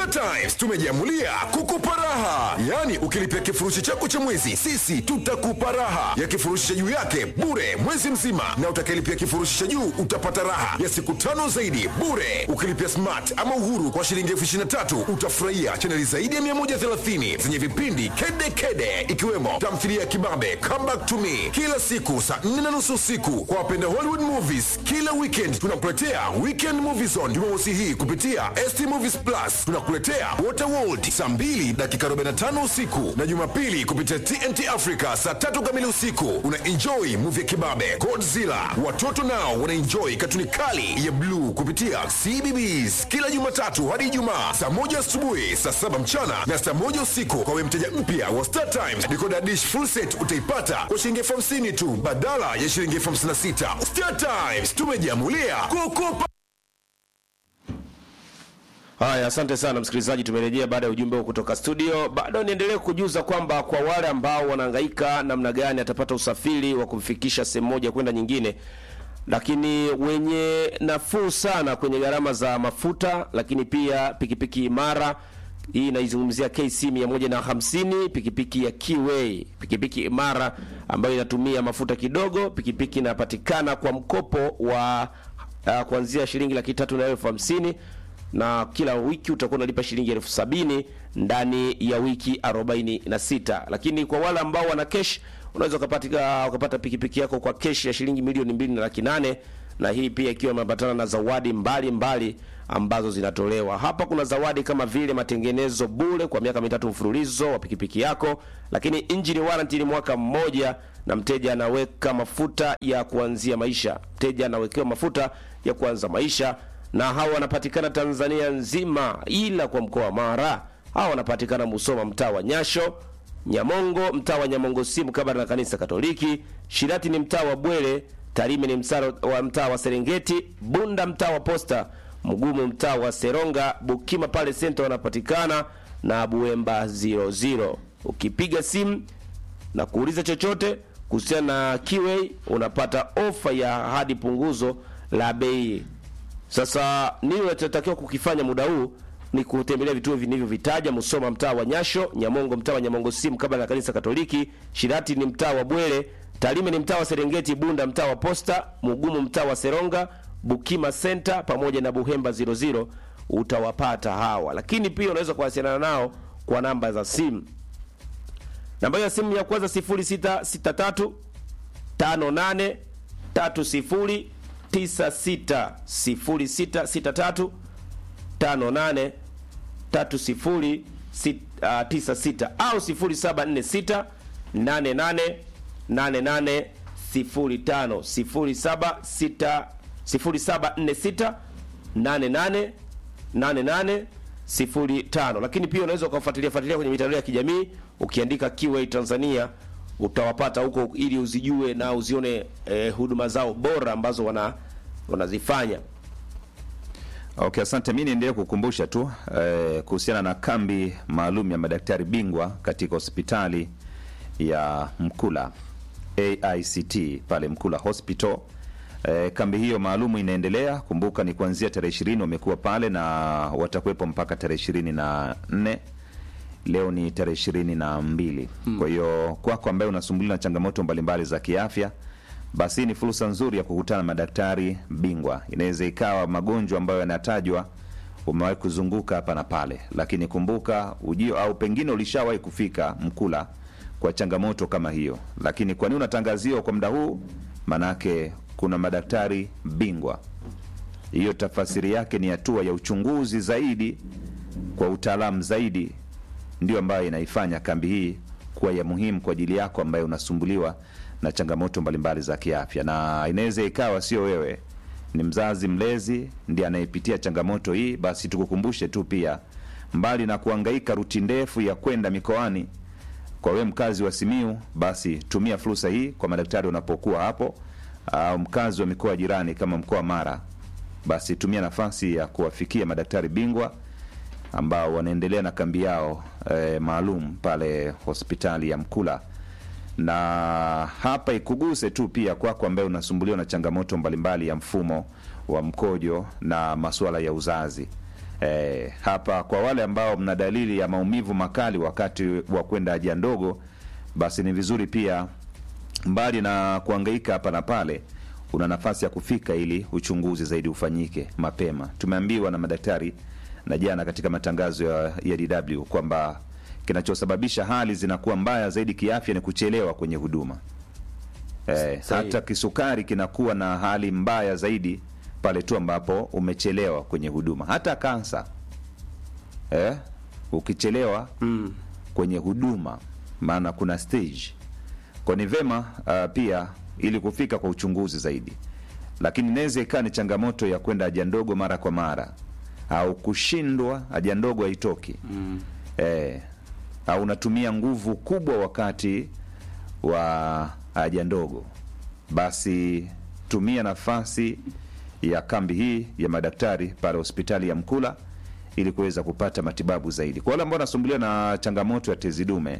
Star Times tumejiamulia kukupa raha, yaani ukilipia kifurushi chako cha mwezi, sisi tutakupa raha ya kifurushi cha juu yake bure mwezi mzima, na utakayelipia kifurushi cha juu utapata raha ya siku tano zaidi bure. Ukilipia smart ama uhuru kwa shilingi elfu ishirini na tatu utafurahia chaneli zaidi ya 130 zenye vipindi kede kede, ikiwemo tamthilia ya kibabe Come Back to Me kila siku saa 4 na nusu usiku. Kwa wapenda Hollywood movies, kila weekend tunakuletea Weekend Movie Zone Jumamosi hii kupitia ST Movies Plus. Tunakuletea Waterworld saa 2 dakika 45 usiku na Jumapili kupitia TNT Africa saa tatu kamili usiku. Una enjoy movie ya kibabe Godzilla. Watoto nao wana enjoy katuni kali ya bluu kupitia CBBS kila Jumatatu hadi Ijumaa saa moja asubuhi, saa saba mchana na saa moja usiku. Kwa wewe mteja mpya wa Star Times, decoder dish full set utaipata kwa shilingi elfu hamsini tu badala ya shilingi elfu hamsini na sita. Star Times tumejiamulia kukupa Haya, asante sana msikilizaji, tumerejea baada ya ujumbe huu kutoka studio. Bado niendelee kujuza kwamba kwa wale ambao wanahangaika namna gani atapata usafiri wa kumfikisha sehemu moja kwenda nyingine, lakini wenye nafuu sana kwenye gharama za mafuta, lakini pia pikipiki imara hii inaizungumzia KC 150 pikipiki ya Kiway, pikipiki imara ambayo inatumia mafuta kidogo. Pikipiki inapatikana kwa mkopo wa uh, kuanzia shilingi laki tatu na elfu hamsini na kila wiki utakuwa unalipa shilingi elfu sabini ndani ya wiki 46. Lakini kwa wale ambao wana cash unaweza ukapata ukapata pikipiki yako kwa cash ya shilingi milioni mbili na laki nane na hii pia ikiwa imeambatana na zawadi mbalimbali mbali ambazo zinatolewa hapa. Kuna zawadi kama vile matengenezo bure kwa miaka mitatu mfululizo wa pikipiki yako, lakini engine warranty ni mwaka mmoja, na mteja anaweka mafuta ya kuanzia maisha. Mteja anawekewa mafuta ya kuanza maisha na hawa wanapatikana Tanzania nzima, ila kwa mkoa wa Mara hawa wanapatikana Musoma, mtaa wa Nyasho, Nyamongo, mtaa wa Nyamongo si mkabala na kanisa Katoliki, Shirati ni mtaa wa Bwele, Tarime ni msaro wa mtaa wa Serengeti, Bunda mtaa wa Posta, Mgumu mtaa wa Seronga, Bukima pale senta wanapatikana na Buemba 00. Ukipiga simu na kuuliza chochote kuhusiana na Kiway unapata ofa ya hadi punguzo la bei. Sasa nini unachotakiwa kukifanya muda huu ni kutembelea vituo vilivyovitaja: Musoma mtaa wa Nyasho, Nyamongo mtaa wa Nyamongo si mkabala na kanisa Katoliki, Shirati ni mtaa wa Bwele, Tarime ni mtaa wa Serengeti, Bunda mtaa wa Posta, Mugumu mtaa wa Seronga, Bukima Center pamoja na Buhemba 00 utawapata hawa. Lakini pia unaweza kuwasiliana nao kwa namba za simu. Namba ya simu ya kwanza 0663 58 30 96 0663 58 30 96 au 0746 88 88 05 0746 0746 88 88 05. Lakini pia unaweza ukafuatilia fuatilia kwenye mitandao ya kijamii ukiandika Kiway Tanzania utawapata huko ili uzijue na uzione eh, huduma zao bora ambazo wana wanazifanya. Okay, asante. Mi niendelee kukumbusha tu eh, kuhusiana na kambi maalum ya madaktari bingwa katika hospitali ya Mkula AICT pale Mkula Hospital. Eh, kambi hiyo maalum inaendelea. Kumbuka ni kuanzia tarehe ishirini wamekuwa pale na watakuwepo mpaka tarehe ishirini na nne leo ni tarehe ishirini na mbili hmm. Kwa hiyo kwako ambaye unasumbuliwa na changamoto mbalimbali za kiafya, basi ni fursa nzuri ya kukutana na madaktari bingwa. Inaweza ikawa magonjwa ambayo yanatajwa umewahi kuzunguka hapa na pale, lakini kumbuka ujio au pengine ulishawahi kufika Mkula kwa changamoto kama hiyo, lakini kwa nini unatangaziwa kwa muda huu? Manake kuna madaktari bingwa. Hiyo tafasiri yake ni hatua ya uchunguzi zaidi kwa utaalamu zaidi ndio ambayo inaifanya kambi hii kuwa ya muhimu kwa ajili yako ambaye unasumbuliwa na changamoto mbalimbali za kiafya, na inaweza ikawa sio wewe, ni mzazi mlezi ndiye anayepitia changamoto hii. Basi tukukumbushe tu pia, mbali na kuangaika ruti ndefu ya kwenda mikoani, kwa wewe mkazi wa Simiu, basi tumia fursa hii kwa madaktari unapokuwa hapo, au mkazi wa mikoa jirani kama mkoa Mara, basi tumia nafasi ya kuwafikia madaktari bingwa ambao wanaendelea na kambi yao e, maalum pale hospitali ya Mkula. Na hapa ikuguse tu pia kwako ambaye unasumbuliwa na changamoto mbalimbali ya mfumo wa mkojo na masuala ya uzazi. Eh, hapa kwa wale ambao mna dalili ya maumivu makali wakati wa kwenda haja ndogo, basi ni vizuri pia, mbali na kuhangaika hapa na pale, una nafasi ya kufika ili uchunguzi zaidi ufanyike mapema. Tumeambiwa na madaktari na jana katika matangazo ya, ya DW kwamba kinachosababisha hali zinakuwa mbaya zaidi kiafya ni kuchelewa kwenye huduma. Eh, Sahihi. hata kisukari kinakuwa na hali mbaya zaidi pale tu ambapo umechelewa kwenye huduma. Hata kansa eh, ukichelewa Mm. kwenye huduma, maana kuna stage kwa ni vema uh, pia ili kufika kwa uchunguzi zaidi, lakini inaweza ikawa ni changamoto ya kwenda haja ndogo mara kwa mara au kushindwa haja ndogo haitoki mm. eh, au unatumia nguvu kubwa wakati wa haja ndogo, basi tumia nafasi ya kambi hii ya madaktari pale hospitali ya Mkula ili kuweza kupata matibabu zaidi. Kwa wale ambao wanasumbuliwa na changamoto ya tezi dume,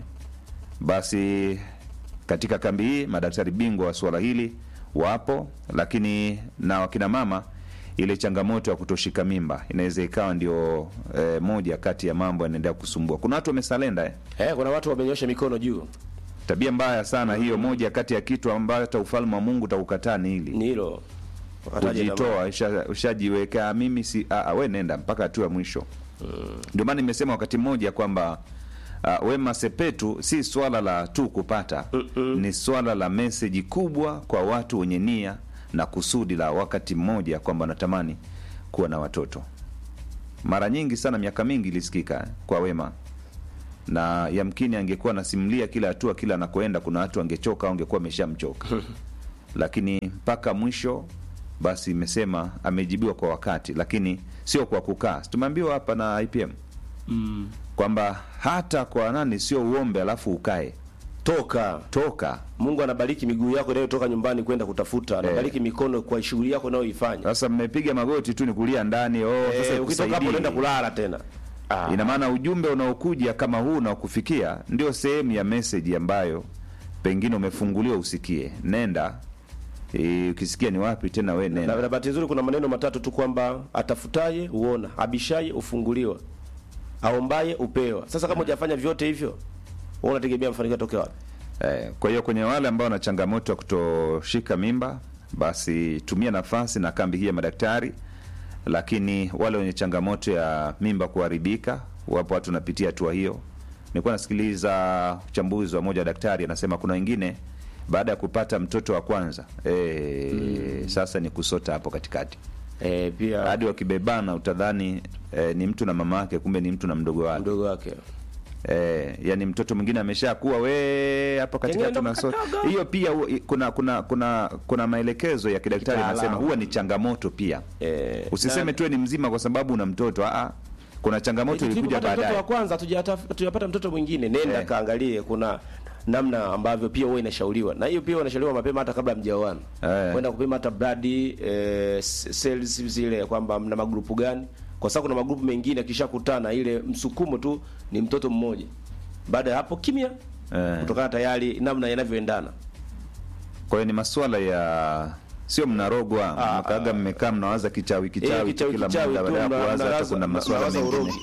basi katika kambi hii madaktari bingwa wa suala hili wapo, lakini na wakina mama, ile changamoto ya kutoshika mimba inaweza ikawa ndio eh, moja kati ya mambo yanaendelea kusumbua. Kuna watu wamesalenda eh? Eh, kuna watu wamenyosha mikono juu, Tabia mbaya sana hiyo, moja kati ya kitu ambayo hata ufalme wa Mungu utakukataa ni hili ni hilo Wakataja jamaa. kujitoa, usha- ushajiweka mimi si a, a, we nenda mpaka hatua ya mwisho. Ndio maana nimesema wakati mmoja kwamba uh, Wema Sepetu si swala la tu kupata, ni swala la meseji kubwa kwa watu wenye nia na kusudi la wakati mmoja kwamba wanatamani kuwa na watoto. Mara nyingi sana, miaka mingi ilisikika eh, kwa Wema na yamkini angekuwa anasimulia kila hatua kila anakoenda, kuna watu angechoka au angekuwa ameshamchoka lakini mpaka mwisho basi imesema amejibiwa kwa wakati, lakini sio kwa kukaa. Tumeambiwa hapa na IPM Mm. kwamba hata kwa nani sio uombe alafu ukae, Toka toka. Mungu anabariki miguu yako inayotoka nyumbani kwenda kutafuta, anabariki mikono kwa shughuli yako unayoifanya. Sasa mmepiga magoti tu ni kulia ndani. Oh, sasa Eh, ukitoka hapo ikusaidii. unaenda kulala tena. Ah. Ina maana ujumbe unaokuja kama huu unaokufikia ndio sehemu ya meseji ambayo pengine umefunguliwa usikie. Nenda e, ukisikia ni wapi tena, we na, nenda na bahati nzuri kuna maneno matatu tu kwamba atafutaye huona, abishaye ufunguliwa, aombaye upewa. Sasa kama hujafanya vyote hivyo, wewe unategemea mafanikio yatoke wapi? Eh, kwa hiyo kwenye wale ambao wana changamoto ya kutoshika mimba, basi tumia nafasi na kambi hii ya madaktari. Lakini wale wenye changamoto ya mimba kuharibika, wapo watu wanapitia hatua hiyo. Nilikuwa nasikiliza uchambuzi wa moja wa daktari, anasema kuna wengine baada ya kupata mtoto wa kwanza eh, sasa ni kusota hapo katikati Eh, pia hadi wakibebana utadhani eh, ni mtu na mama yake, kumbe ni mtu na mdogo wake. mdogo wake Eh, yani mtoto mwingine ameshakuwa we hapo katika Pengine ndo tunasota. mkatogo. Hiyo pia hu- i- kuna kuna kuna kuna maelekezo ya kidaktari Kitaalamu. yanasema huwa ni changamoto pia. eh, Usiseme na- tu ni mzima kwa sababu una mtoto. Ah, kuna changamoto ilikuja tulipopata mtoto baadaye. wa kwanza hatujata- hatujapata mtoto mwingine, nenda Eh. kaangalie, kuna namna ambavyo pia huwa inashauriwa, na hiyo pia inashauriwa mapema hata kabla mjaoana, Eh. kwenda kupima hata blood eh, s- cells zile kwamba mna magrupu gani, kwa sababu kuna magrupu mengine akishakutana ile msukumo tu ni mtoto mmoja. Baada ya hapo kimya, Eh. kutokana tayari namna yanavyoendana. Kwa hiyo ni masuala ya sio mnarogwa Ah, mkaga mmekaa mnawaza kichawi Eh, kichawi kichawi kila kichawi muda tu, baada ya mna- kuwaza hata mnawaza- kuna masuala mnawaza mengine. urogi.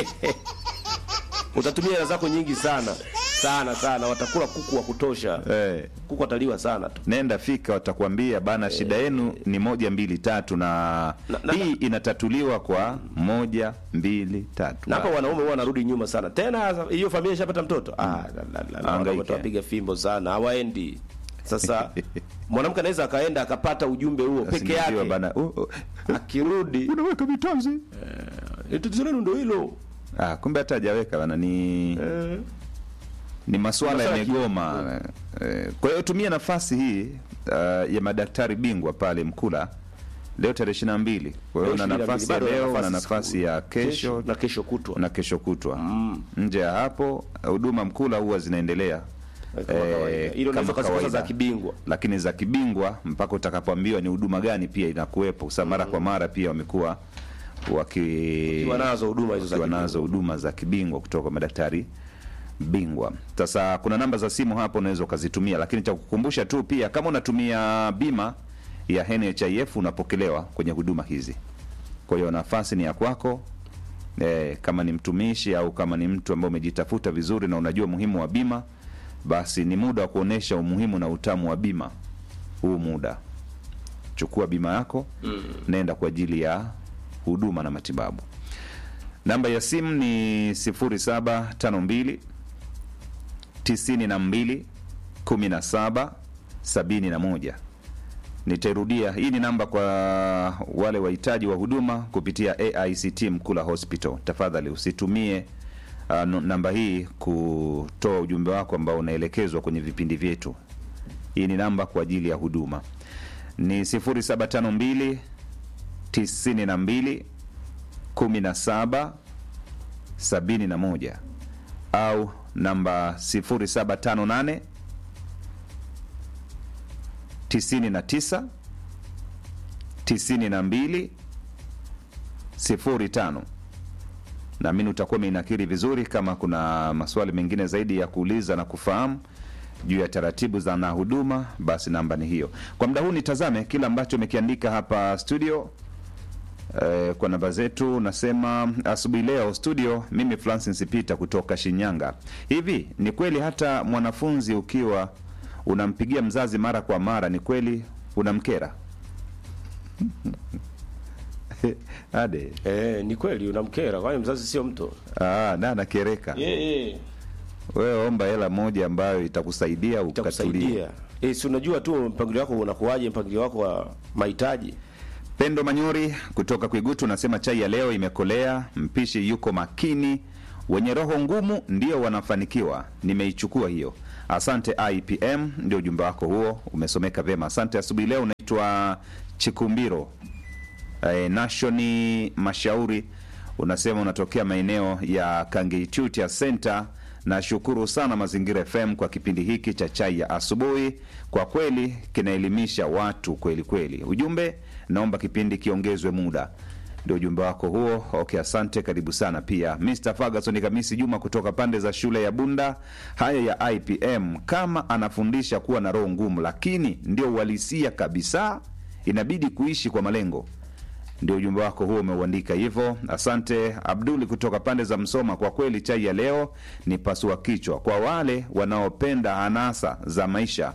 Utatumia hela zako nyingi sana sana sana, watakula kuku wa kutosha Eh. kuku wataliwa sana tu. nenda fika, watakwambia bana, shida yenu ni moja mbili tatu, na, Na- na- hii inatatuliwa kwa moja mbili tatu. Na hapa wanaume huwa wanarudi nyuma sana. Tena hiyo familia ishapata mtoto. Ah, la, la, la, la, Hangaike. wanaume watawapiga fimbo sana, hawaendi. Sasa mwanamke anaweza akaenda akapata ujumbe huo peke Asingiziwa yake, bana, uh, uh, akirudi unaweka vitanzi eh, tatizo lenu ndio hilo. Ah, kumbe hata hajaweka bana, ni Eh, ni masuala Masuala ya yamegoma. Eh, Kwa hiyo tumia nafasi hii uh, ya madaktari bingwa pale Mkula leo tarehe ishirini na mbili. Kwa hiyo Leo una 22, nafasi ya bado una leo na nafasi nafasi siku- ya kesho na kesho kutwa. na kesho kutwa. Nje ya hapo huduma Mkula huwa zinaendelea Kama kawaida. Ile unaweza kama ukazikosa kawaida. za kibingwa. lakini za kibingwa mpaka utakapoambiwa ni huduma gani pia inakuwepo. Sasa mara kwa mara pia wamekuwa waki Wakiwa nazo huduma hizo za wakiwa kibingwa. nazo huduma za kibingwa kutoka kwa madaktari bingwa. Sasa kuna namba za simu hapo unaweza ukazitumia, lakini cha kukumbusha tu pia, kama unatumia bima ya NHIF unapokelewa kwenye huduma hizi. Kwa hiyo nafasi ni ya kwako eh, kama ni mtumishi au kama ni mtu ambaye umejitafuta vizuri na unajua umuhimu wa bima basi ni muda wa kuonesha umuhimu na utamu wa bima huu muda chukua bima yako mm. nenda kwa ajili ya huduma na matibabu namba ya simu ni 0752 92 17 71 nitairudia hii ni namba kwa wale wahitaji wa huduma kupitia aict mkula hospital tafadhali usitumie uh, n- namba hii kutoa ujumbe wako ambao unaelekezwa kwenye vipindi vyetu hii ni namba kwa ajili ya huduma ni 0752 92 17 71 au namba 0758 99 92 05 naamini utakuwa umeinakiri vizuri kama kuna maswali mengine zaidi ya kuuliza na kufahamu juu ya taratibu za na huduma basi namba ni hiyo kwa muda huu nitazame kile ambacho umekiandika hapa studio Eh, kwa namba zetu nasema asubuhi leo studio mimi francis peter kutoka shinyanga hivi ni kweli hata mwanafunzi ukiwa unampigia mzazi mara kwa mara ni kweli unamkera ade Eh, ni kweli unamkera, kwani mzazi sio mtu. ah, na nakereka Eh, wewe omba hela moja ambayo itakusaidia ukatulia itakusaidia. Eh, si unajua tu mpangilio wako unakuwaje, mpangilio wako wa mahitaji. Pendo Manyori kutoka Kwigutu unasema chai ya leo imekolea, mpishi yuko makini, wenye roho ngumu ndio wanafanikiwa. Nimeichukua hiyo. Asante IPM, ndio ujumbe wako huo, umesomeka vyema. Asante. Asubuhi leo unaitwa Chikumbiro eh, Nashoni Mashauri, unasema unatokea maeneo ya Kangeitutia Center. Nashukuru sana Mazingira FM kwa kipindi hiki cha chai ya asubuhi, kwa kweli kinaelimisha watu kweli kweli. Ujumbe, naomba kipindi kiongezwe muda. Ndio ujumbe wako huo. Okay, asante, karibu sana pia. Mr Ferguson Kamisi Juma kutoka pande za shule ya Bunda. Haya ya IPM, kama anafundisha kuwa na roho ngumu, lakini ndio uhalisia kabisa, inabidi kuishi kwa malengo ndio ujumbe wako huo umeuandika hivyo. Asante Abduli kutoka pande za Msoma. Kwa kweli chai ya leo ni pasua kichwa kwa wale wanaopenda anasa za maisha.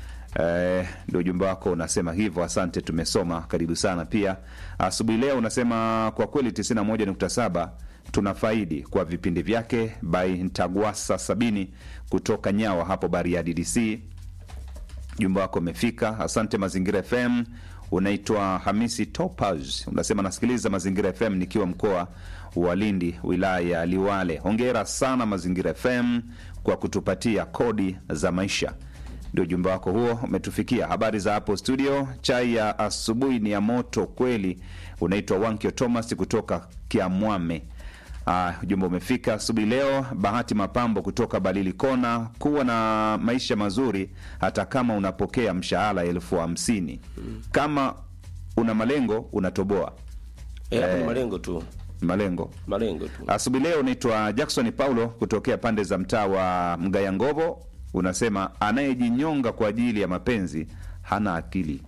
Eh, ndio ujumbe wako unasema hivyo. Asante, tumesoma. Karibu sana pia. Asubuhi leo unasema kwa kweli 91.7 tunafaidi kwa vipindi vyake by Ntagwasa sabini kutoka Nyawa hapo Bariadi DC jumba wako umefika asante mazingira fm unaitwa hamisi topaz unasema nasikiliza mazingira fm nikiwa mkoa wa lindi wilaya ya liwale hongera sana mazingira fm kwa kutupatia kodi za maisha ndio ujumbe wako huo umetufikia habari za hapo studio chai ya asubuhi ni ya moto kweli unaitwa wankio thomas kutoka kiamwame Ah, ujumbe umefika asubuhi leo. Bahati Mapambo kutoka Balili Kona, kuwa na maisha mazuri hata kama unapokea mshahara elfu hamsini kama una malengo unatoboa Eh, hapo ni Eh. malengo tu. malengo. Malengo tu. Asubuhi leo unaitwa Jackson Paulo kutokea pande za mtaa wa Mgayangovo, unasema anayejinyonga kwa ajili ya mapenzi hana akili.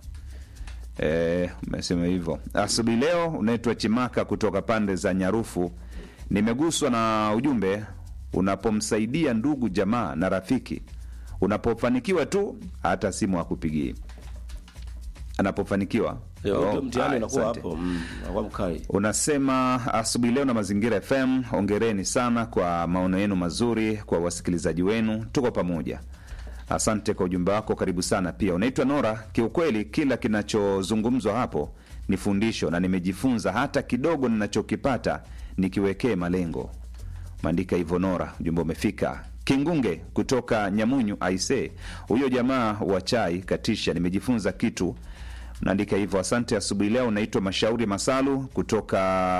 Eh, umesema hivyo. Asubuhi leo unaitwa Chimaka kutoka pande za Nyarufu. Nimeguswa na ujumbe, unapomsaidia ndugu jamaa na rafiki, unapofanikiwa tu hata simu hakupigii. Anapofanikiwa Ndio, Oh, ndio mtihani haya, unakuwa asante. hapo. Mm, unakuwa mkali. Unasema asubuhi leo na Mazingira FM, ongereni sana kwa maono yenu mazuri kwa wasikilizaji wenu, tuko pamoja. Asante kwa ujumbe wako, karibu sana pia. Unaitwa Nora. Kiukweli kila kinachozungumzwa hapo ni fundisho na nimejifunza, hata kidogo ninachokipata nikiwekee malengo. Maandika hivyo Nora, ujumbe umefika. Kingunge kutoka Nyamunyu aise, huyo jamaa wa chai katisha, nimejifunza kitu. Naandika hivyo, asante. Asubuhi leo unaitwa Mashauri Masalu kutoka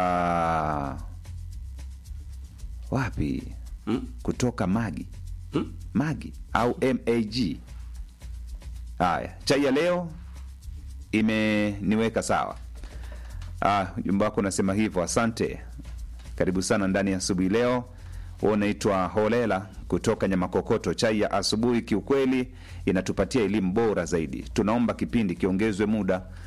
wapi? Mm? Kutoka Magi Mm? Magi au MAG. Haya, chai ya leo imeniweka sawa. Ah, ujumbe wako unasema hivyo, asante. Karibu sana ndani ya asubuhi leo. Wewe unaitwa Holela kutoka Nyamakokoto. Chai ya asubuhi kiukweli inatupatia elimu bora zaidi. Tunaomba kipindi kiongezwe muda.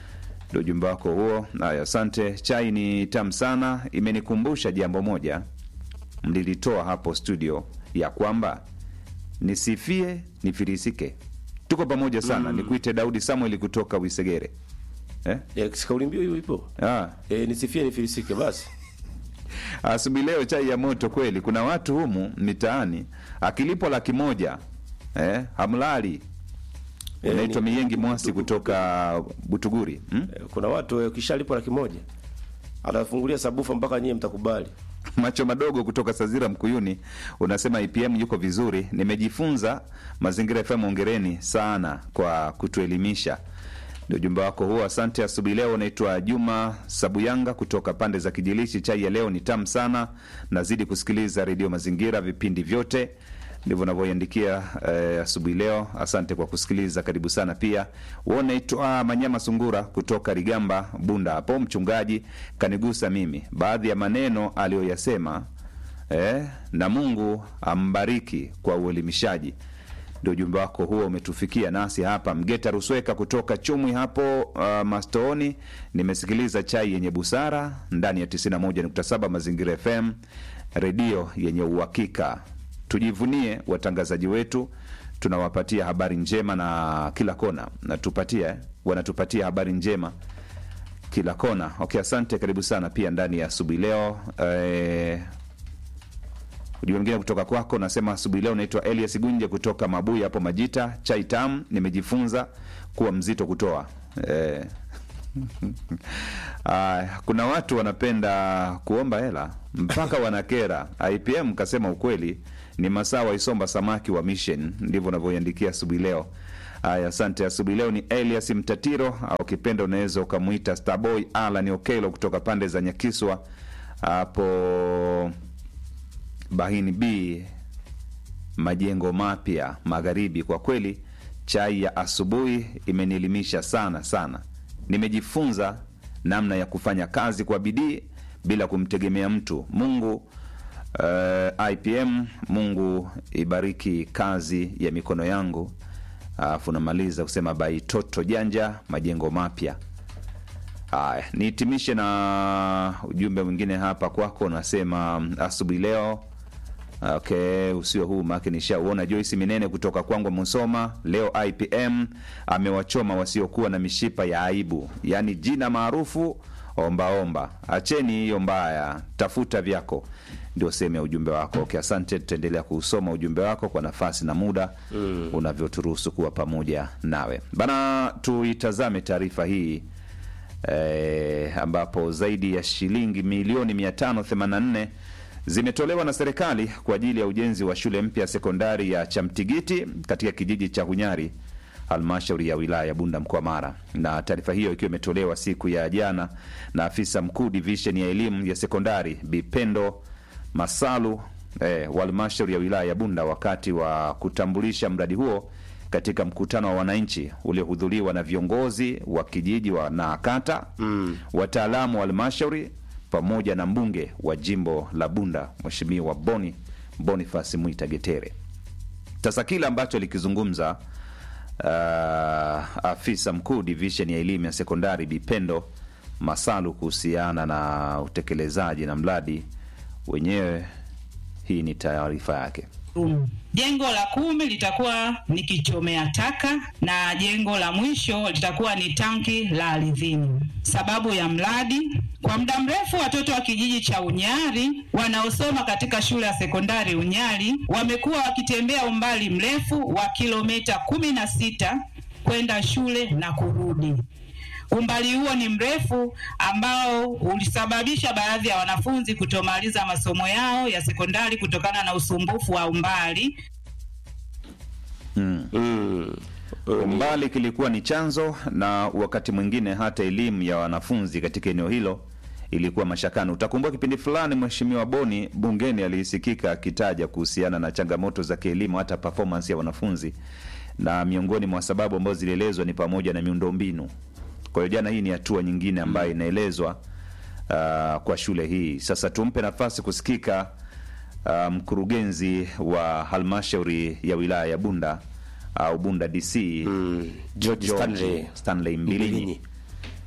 Ndio ujumbe wako huo. Haya, asante. Chai ni tamu sana, imenikumbusha jambo moja mlilitoa hapo studio, ya kwamba nisifie nifirisike. Tuko pamoja sana. Nikuite Daudi Samuel kutoka Wisegere eh? Eh, si kauli mbiu hiyo ipo. ah. Eh, nisifie nifilisike basi. Asubuhi leo chai ya moto kweli. Kuna watu humu mitaani akilipo laki moja eh, hamlali. Eh, Unaitwa ni- Miyengi Mwasi kutoka Butuguri hmm? Eh, Kuna watu eh, ukishalipo laki moja anafungulia sabufa mpaka nyie mtakubali. Macho madogo kutoka Sazira Mkuyuni unasema IPM yuko vizuri. Nimejifunza Mazingira FM, ongereni sana kwa kutuelimisha. Ndio ujumbe wako huo, asante. Asubuhi leo unaitwa Juma Sabuyanga kutoka pande za Kijilishi. Chai ya leo ni tamu sana, nazidi kusikiliza redio Mazingira vipindi vyote ndivyo unavyoiandikia eh, asubuhi leo. Asante kwa kusikiliza, karibu sana pia. Wewe unaitwa Manyama Sungura kutoka Rigamba Bunda hapo. Mchungaji kanigusa mimi baadhi ya maneno aliyoyasema eh, na Mungu ambariki kwa uelimishaji. Ndio ujumbe wako huo umetufikia nasi hapa. Mgeta Rusweka kutoka Chumwi hapo uh, Mastooni, nimesikiliza chai yenye busara ndani ya 91.7 Mazingira FM, redio yenye uhakika. Tujivunie watangazaji wetu, tunawapatia habari njema na kila kona, natupatia eh, wanatupatia habari njema kila kona. Okay, asante, karibu sana pia ndani ya asubuhi leo eh, Ujumbe mwingine kutoka kwako nasema asubuhi leo naitwa Elias Gunje kutoka Mabuya hapo Majita. Chai tamu, nimejifunza kuwa mzito kutoa eh. Aya, kuna watu wanapenda kuomba hela mpaka wanakera. IPM kasema ukweli ni masaa waisomba samaki wa mission, ndivyo unavyoiandikia asubuhi leo. Aya, asante. Asubuhi leo ni Elias Mtatiro au ukipenda unaweza ukamwita Starboy Alan Okelo kutoka pande za Nyakiswa hapo Bahini B majengo mapya magharibi. Kwa kweli chai ya asubuhi imenielimisha sana sana, nimejifunza namna ya kufanya kazi kwa bidii bila kumtegemea mtu. Mungu uh, IPM, Mungu ibariki kazi ya mikono yangu. Alafu namaliza kusema bai toto janja majengo mapya. Haya, nihitimishe na ujumbe mwingine hapa kwako, unasema asubuhi leo Okay, usio huu make nishauona. Joyce Minene kutoka kwangu Musoma, leo IPM amewachoma wasiokuwa na mishipa ya aibu, yaani jina maarufu ombaomba. Acheni hiyo mbaya, tafuta vyako, ndio sehemu ya ujumbe wako. Okay, asante. Tutaendelea kuusoma ujumbe wako kwa nafasi na muda mm, unavyoturuhusu kuwa pamoja nawe bana. Tuitazame taarifa hii eh, ambapo zaidi ya shilingi milioni 584 zimetolewa na serikali kwa ajili ya ujenzi wa shule mpya ya sekondari ya Chamtigiti katika kijiji cha Hunyari, halmashauri ya wilaya ya Bunda, mkoa Mara. Na taarifa hiyo ikiwa imetolewa siku ya jana na afisa mkuu divisheni ya elimu ya sekondari Bipendo Masalu eh, wa halmashauri ya wilaya ya Bunda wakati wa kutambulisha mradi huo katika mkutano wa wananchi uliohudhuriwa na viongozi wa kijiji wa na kata mm, wataalamu wa halmashauri pamoja na mbunge wa jimbo la Bunda Mheshimiwa Boni Boniface Mwita Getere. Sasa kile ambacho alikizungumza uh, afisa mkuu division ya elimu ya sekondari Bipendo Masalu kuhusiana na utekelezaji na mradi wenyewe, hii ni taarifa yake. Um, jengo la kumi litakuwa ni kichomea taka na jengo la mwisho litakuwa ni tanki la ardhini. Sababu ya mradi, kwa muda mrefu watoto wa kijiji cha Unyari wanaosoma katika shule ya sekondari Unyari wamekuwa wakitembea umbali mrefu wa kilomita kumi na sita kwenda shule na kurudi. Umbali huo ni mrefu ambao ulisababisha baadhi ya wanafunzi kutomaliza masomo yao ya sekondari kutokana na usumbufu wa umbali. Mm. Umbali kilikuwa ni chanzo, na wakati mwingine hata elimu ya wanafunzi katika eneo hilo ilikuwa mashakani. Utakumbuka kipindi fulani Mheshimiwa Boni bungeni alisikika akitaja kuhusiana na changamoto za kielimu, hata performance ya wanafunzi, na miongoni mwa sababu ambazo zilielezwa ni pamoja na miundombinu. Kwa hiyo jana, hii ni hatua nyingine ambayo inaelezwa uh, kwa shule hii. Sasa tumpe nafasi kusikika uh, mkurugenzi wa halmashauri ya wilaya ya Bunda au Bunda DC Mm. George Stanley. Stanley Mbilinyi Mbilinyi.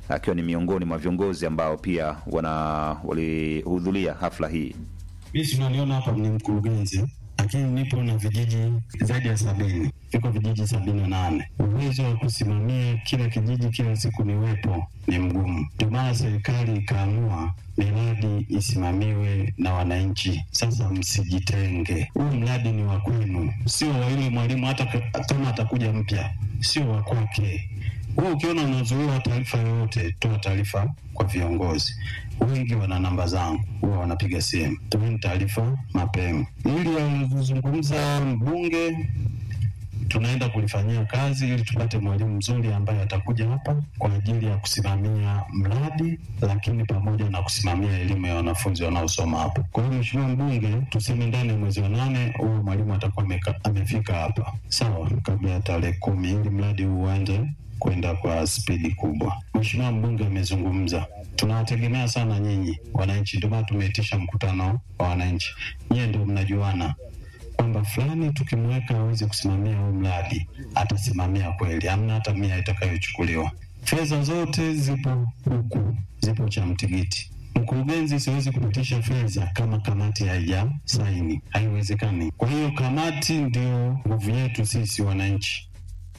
akiwa ni miongoni mwa viongozi ambao pia wana walihudhuria hafla hii. Mi sinaniona hapa ni mkurugenzi, lakini nipo na vijiji zaidi ya sabini, viko vijiji sabini na nane. Uwezo wa kusimamia kila kijiji kila siku niwepo ni mgumu, ndio maana serikali ikaamua miradi isimamiwe na wananchi. Sasa msijitenge, huu mradi ni wa kwenu, sio wa yule mwalimu, hata ka- kama atakuja mpya, sio wa kwake. Wewe ukiona unazuiwa taarifa yoyote, toa taarifa kwa viongozi. Wengi wana namba zangu, huwa wanapiga simu, toeni taarifa mapema. Ili alizungumza mbunge, tunaenda kulifanyia kazi ili tupate mwalimu mzuri ambaye atakuja hapa kwa ajili ya kusimamia mradi, lakini pamoja na kusimamia elimu ya wanafunzi wanaosoma hapa. Kwa hiyo Mheshimiwa Mbunge, tuseme ndani ya mwezi wa nane huyu mwalimu atakuwa ameka- amefika hapa, sawa, kabla ya tarehe kumi, ili mradi huu uanze kwenda kwa spidi kubwa. Mheshimiwa mbunge amezungumza, tunawategemea sana nyinyi wananchi, ndio maana tumeitisha mkutano wa wananchi. Nyie ndio mnajuana kwamba fulani tukimweka aweze kusimamia huu mradi atasimamia kweli, hamna hata mia itakayochukuliwa. Fedha zote zipo huku, zipo cha mtigiti. Mkurugenzi, siwezi kupitisha fedha kama kamati haija saini, haiwezekani. Kwa hiyo kamati ndio nguvu yetu sisi wananchi.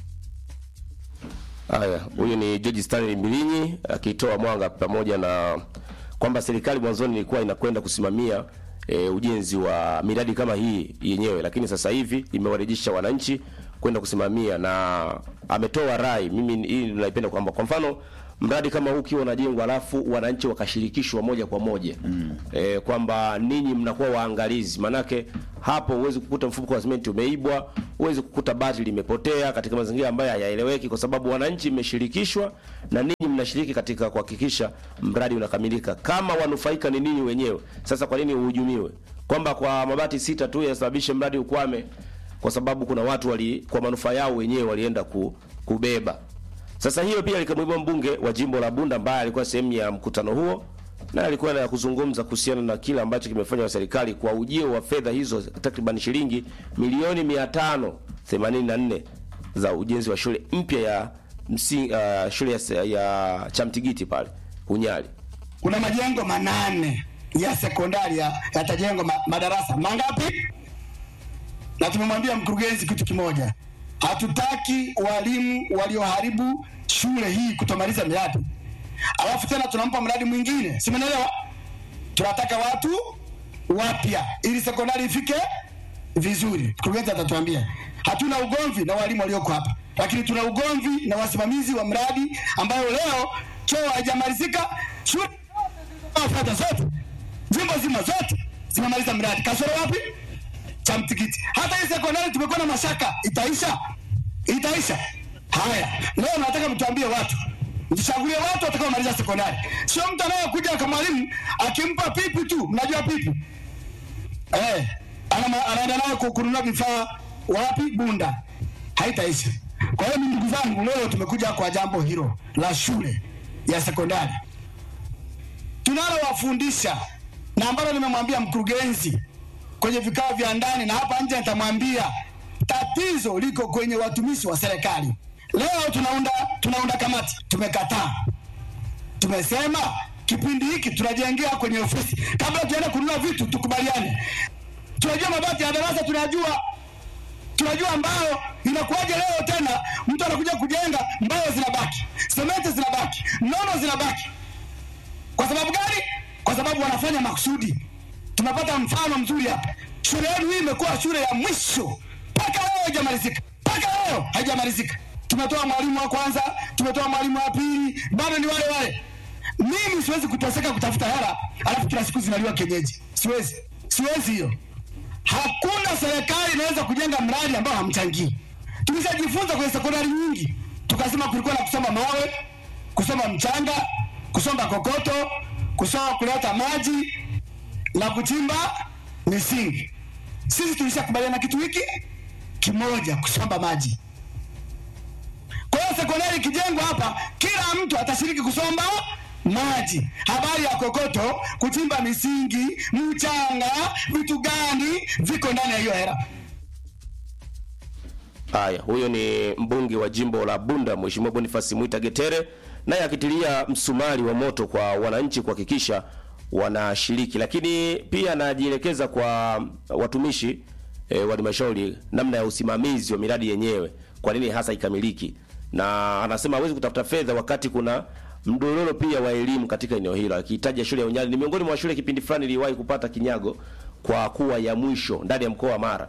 Haya, huyu ni George Stanley Mbilinyi akitoa mwanga pamoja na kwamba serikali mwanzoni ilikuwa inakwenda kusimamia e, ujenzi wa miradi kama hii yenyewe, lakini sasa hivi imewarejesha wananchi kwenda kusimamia, na ametoa rai. Mimi hii naipenda kwamba kwa mfano mradi kama huu ukiwa unajengwa alafu wananchi wakashirikishwa moja kwa moja mm. e, kwamba ninyi mnakuwa waangalizi, manake hapo huwezi kukuta mfuko wa simenti umeibwa, huwezi kukuta bati limepotea katika mazingira ambayo hayaeleweki, kwa sababu wananchi mmeshirikishwa na ninyi mnashiriki katika kuhakikisha mradi unakamilika. Kama wanufaika ni ninyi wenyewe, sasa kwa nini uhujumiwe kwamba kwa mabati sita tu yasababishe mradi ukwame kwa sababu kuna watu wali kwa manufaa yao wenyewe walienda ku, kubeba. Sasa hiyo pia likamwibwa mbunge wa jimbo la Bunda ambaye alikuwa sehemu ya mkutano huo na alikuwa na kuzungumza kuhusiana na kile ambacho kimefanywa na serikali kwa ujio wa fedha hizo takriban shilingi milioni 584 za ujenzi wa shule mpya ya msi, uh, shule ya, ya Chamtigiti pale Unyali. kuna majengo manane ya sekondari ya- yatajengwa ma, madarasa mangapi? Na tumemwambia mkurugenzi kitu kimoja, hatutaki walimu walioharibu shule hii kutomaliza miradi, alafu tena tunampa mradi mwingine, si mnaelewa? Tunataka watu wapya ili sekondari ifike vizuri. Mkurugenzi atatuambia. Hatuna ugomvi na walimu walioko hapa, lakini tuna ugomvi na wasimamizi wa mradi ambayo leo choo haijamalizika, shule fedha zote jimbo zima zote zinamaliza mradi, kasoro wapi? Cha mtikiti. Hata hii sekondari tumekuwa na mashaka, itaisha itaisha. Haya, leo nataka mtuambie watu mchagulie watu watakaomaliza sekondari, sio mtu anayekuja kama mwalimu akimpa pipi tu. Mnajua pipi eh, ana- anaenda nayo ku- kununua vifaa wapi? Bunda. Haitaisha. Kwa hiyo mimi, ndugu zangu, leo tumekuja kwa jambo hilo la shule ya sekondari tunalowafundisha na ambalo nimemwambia mkurugenzi kwenye vikao vya ndani na hapa nje nitamwambia, tatizo liko kwenye watumishi wa serikali. Leo tunaunda tunaunda kamati, tumekataa. Tumesema kipindi hiki tunajengea kwenye ofisi, kabla tuende kununua vitu tukubaliane. Tunajua mabati ya darasa, tunajua tunajua mbao inakuwaje. Leo tena mtu anakuja kujenga, mbao zinabaki, sementi zinabaki, nono zinabaki kwa sababu gani? Kwa sababu wanafanya makusudi. Tumepata mfano mzuri hapa. Shule yenu hii imekuwa shule ya mwisho mpaka leo haijamalizika, mpaka leo haijamalizika. Tumetoa mwalimu wa kwanza, tumetoa mwalimu wa pili, bado ni wale wale. Mimi siwezi kuteseka kutafuta hela alafu kila siku zinaliwa kienyeji. Siwezi, siwezi hiyo. Hakuna serikali inaweza kujenga mradi ambao hamchangii. Tulishajifunza kwenye sekondari nyingi, tukasema kulikuwa na kusoma mawe, kusoma mchanga, kusomba kokoto, kusoma kuleta maji na kuchimba misingi. Sisi tulishakubaliana kitu hiki kimoja, kusomba maji. Kwa hiyo sekondari ikijengwa hapa, kila mtu atashiriki kusomba maji. Habari ya kokoto, kuchimba misingi, mchanga, vitu gani viko ndani ya hiyo hela. Haya, huyo ni mbunge wa jimbo la Bunda Mheshimiwa Boniface Mwita Getere naye akitilia msumari wa moto kwa wananchi kuhakikisha wanashiriki, lakini pia anajielekeza kwa watumishi e, wa halmashauri namna ya usimamizi wa miradi yenyewe, kwa nini hasa ikamiliki, na anasema hawezi kutafuta fedha wakati kuna mdororo pia wa elimu katika eneo hilo, akihitaja shule ya Unyali ni miongoni mwa shule kipindi fulani iliwahi kupata kinyago kwa kuwa ya mwisho ndani ya mkoa wa Mara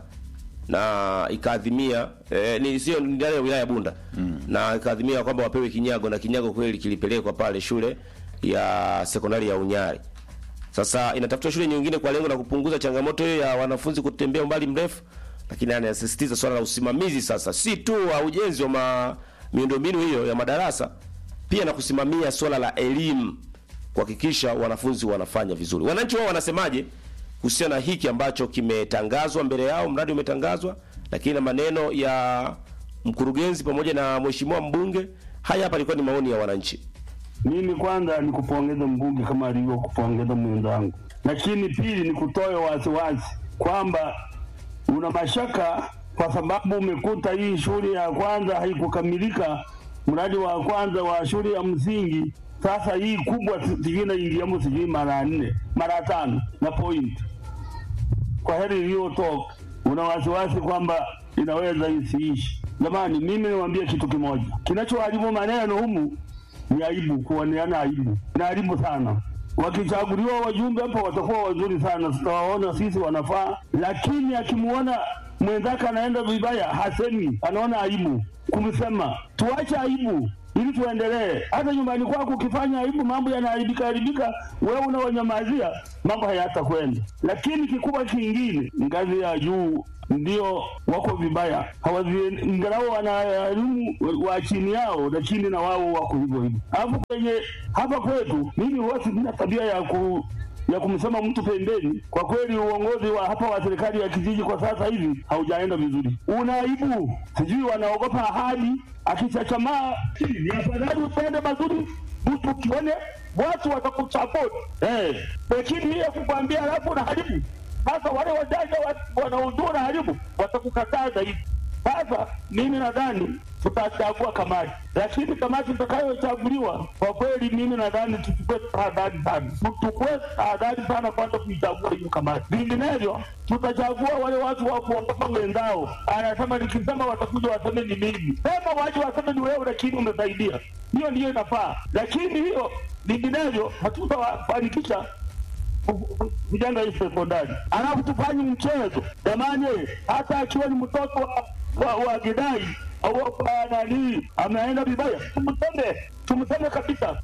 na ikaadhimia eh, ni sio ndani ya wilaya ya Bunda mm. na ikaadhimia kwamba wapewe kinyago na kinyago kweli kilipelekwa pale shule ya sekondari ya Unyari. Sasa inatafuta shule nyingine kwa lengo la kupunguza changamoto hiyo ya wanafunzi kutembea umbali mrefu, lakini anasisitiza swala la usimamizi sasa, si tu wa ujenzi wa ma, miundombinu hiyo ya madarasa, pia na kusimamia swala la elimu, kuhakikisha wanafunzi wanafanya vizuri. Wananchi wao wanasemaje kuhusiana na hiki ambacho kimetangazwa mbele yao? Mradi umetangazwa, lakini na maneno ya mkurugenzi pamoja na mheshimiwa mbunge. Haya hapa ilikuwa ni maoni ya wananchi. Mimi kwanza ni kupongeza mbunge kama alivyokupongeza mwenzangu, lakini pili ni kutoa wasiwasi kwamba una mashaka kwa sababu umekuta hii shule ya kwanza haikukamilika, mradi wa kwanza wa shule ya msingi. Sasa hii kubwa sijui inaingiamo sijui mara nne mara tano na point kwa heri iliyotoka, una wasiwasi kwamba inaweza isiishi. Jamani, mimi niwaambie kitu kimoja, kinachoharibu maneno humu ni aibu, kuoneana aibu na aibu sana. Wakichaguliwa wajumbe hapa watakuwa wazuri sana, tutawaona sisi wanafaa, lakini akimuona mwenzake anaenda vibaya hasemi, anaona aibu kumsema. Tuache aibu ili tuendelee. Hata nyumbani kwako ukifanya aibu, mambo yanaharibika haribika, wewe unawanyamazia, mambo hayatakwenda. Lakini kikubwa kingine, ngazi ya juu ndio wako vibaya, hawazi- ingalau wana elimu wa chini yao, lakini na wao wako hivyo hivyo. Alafu kwenye hapa kwetu, mimi huwa sina tabia ya ku ya kumsema mtu pembeni. Kwa kweli uongozi wa hapa wa serikali ya kijiji kwa sasa hivi haujaenda vizuri, una aibu, sijui wanaogopa ahadi. Akichachamaa ni afadhali upende mazuri, mtu ukione watu watakuchapoti eh, lakini hiyo kukwambia alafu unaharibu. Sasa wale wajanja wa- wanaojua unaharibu watakukataa zaidi. Sasa mimi nadhani tutachagua kamati, lakini kamati itakayochaguliwa kwa kweli, mimi nadhani tuchukue tahadhari sana, tuchukue tahadhari sana kwanza kuichagua hiyo kamati, vinginevyo tutachagua wale watu wa kuogopa wenzao. Anasema nikisema watakuja waseme ni mimi, sema waje waseme ni wewe, lakini umesaidia. Hiyo ndiyo inafaa, lakini hiyo vinginevyo hatutawafanikisha vijana hii sekondari, alafu tufanye mchezo jamani, hata akiwa ni mtoto wa, wa, wa Gidai au wa nani ameenda vibaya, tumseme tumseme kabisa.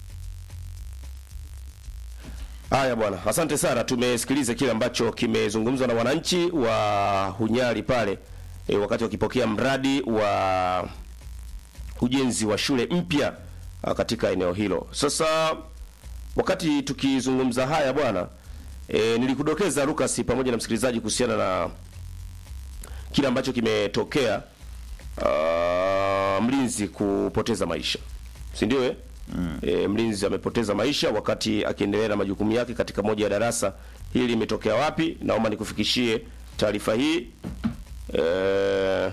Haya bwana, asante sana. Tumesikiliza kile ambacho kimezungumzwa na wananchi wa Hunyari pale e, wakati wakipokea mradi wa ujenzi wa shule mpya ah, katika eneo hilo. Sasa wakati tukizungumza haya bwana e, nilikudokeza Lucas pamoja na msikilizaji kuhusiana na kile ambacho kimetokea uh, mlinzi kupoteza maisha, si ndio eh? Mm. E, mlinzi amepoteza maisha wakati akiendelea na majukumu yake katika moja ya darasa. Hili limetokea wapi? Naomba nikufikishie taarifa hii e,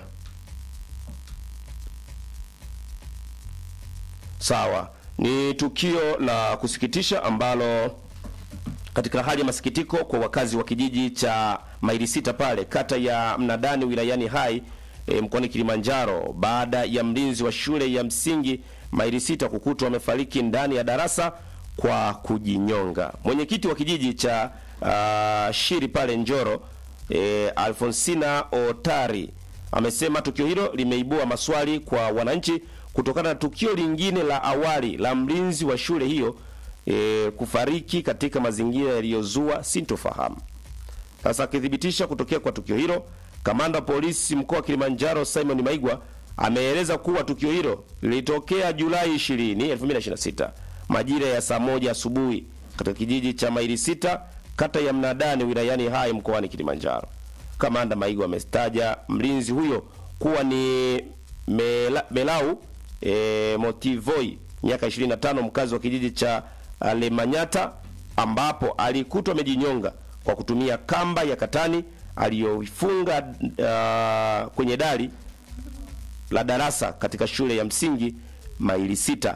sawa. Ni tukio la kusikitisha ambalo katika hali ya masikitiko kwa wakazi wa kijiji cha Maili Sita pale kata ya Mnadani wilayani Hai e, mkoani Kilimanjaro baada ya mlinzi wa shule ya msingi Maili Sita kukutwa amefariki ndani ya darasa kwa kujinyonga. Mwenyekiti wa kijiji cha uh, Shiri pale Njoro e, Alfonsina Otari amesema tukio hilo limeibua maswali kwa wananchi kutokana na tukio lingine la awali la mlinzi wa shule hiyo e, kufariki katika mazingira yaliyozua sintofahamu. Sasa akithibitisha kutokea kwa tukio hilo, kamanda wa polisi mkoa wa Kilimanjaro Simon Maigwa ameeleza kuwa tukio hilo lilitokea Julai 20, 2026 majira ya saa moja asubuhi katika kijiji cha Maili Sita kata ya Mnadani wilayani Hai mkoani Kilimanjaro. Kamanda Maigwa amestaja mlinzi huyo kuwa ni Mela, Melau e, Motivoi miaka 25 mkazi wa kijiji cha Lemanyata ambapo alikutwa amejinyonga kwa kutumia kamba ya katani aliyoifunga uh, kwenye dari la darasa katika shule ya msingi Maili Sita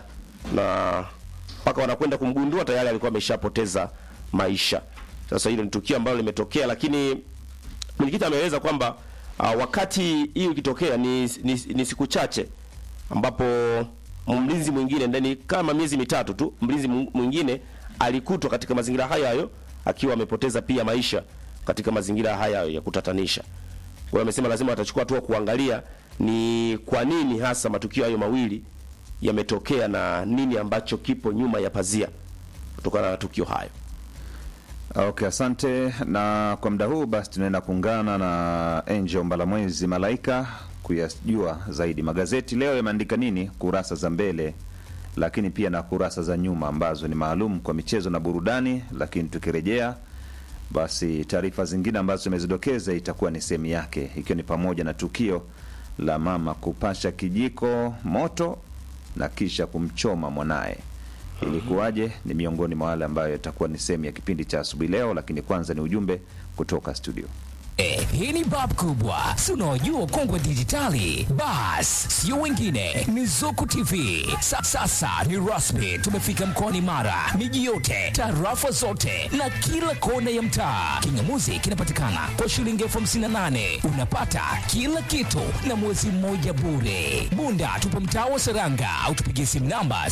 na mpaka wanakwenda kumgundua tayari alikuwa ameshapoteza maisha. Sasa hilo ni tukio ambalo limetokea, lakini mwenyekiti ameeleza kwamba uh, wakati hiyo ikitokea ni, ni, ni siku chache ambapo mlinzi mwingine ndani kama miezi mitatu tu, mlinzi mu- mwingine alikutwa katika mazingira hayo hayo akiwa amepoteza pia maisha katika mazingira haya ya kutatanisha. Kwa hiyo amesema lazima watachukua hatua kuangalia ni kwa nini hasa matukio hayo mawili yametokea na nini ambacho kipo nyuma ya pazia kutokana na tukio hayo. Okay, asante. Na kwa muda huu basi tunaenda kuungana na Angel Mbalamwezi Malaika kuyajua zaidi magazeti leo yameandika nini kurasa za mbele, lakini pia na kurasa za nyuma ambazo ni maalum kwa michezo na burudani. Lakini tukirejea basi taarifa zingine ambazo tumezidokeza itakuwa ni sehemu yake, ikiwa ni pamoja na tukio la mama kupasha kijiko moto na kisha kumchoma mwanaye. Ilikuwaje? Ni miongoni mwa wale ambayo itakuwa ni sehemu ya kipindi cha asubuhi leo, lakini kwanza ni ujumbe kutoka studio. Eh, hii ni bab kubwa si unaojua ukongwe dijitali bas sio wengine ni zuku tv Sa, sasa ni rasmi tumefika mkoani mara miji yote tarafa zote na kila kona ya mtaa kingamuzi kinapatikana kwa shilingi elfu hamsini na nane unapata kila kitu na mwezi mmoja bure bunda tupo mtaa wa seranga au tupigie simu namba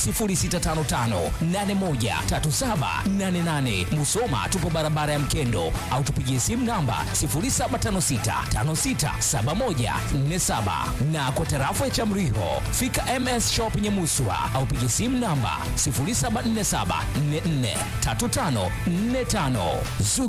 0655813788 musoma tupo barabara ya mkendo au tupigie simu namba 0756567147 na kwa tarafa ya Chamriho fika MS Shop Nyamuswa au piga simu namba 0747443545.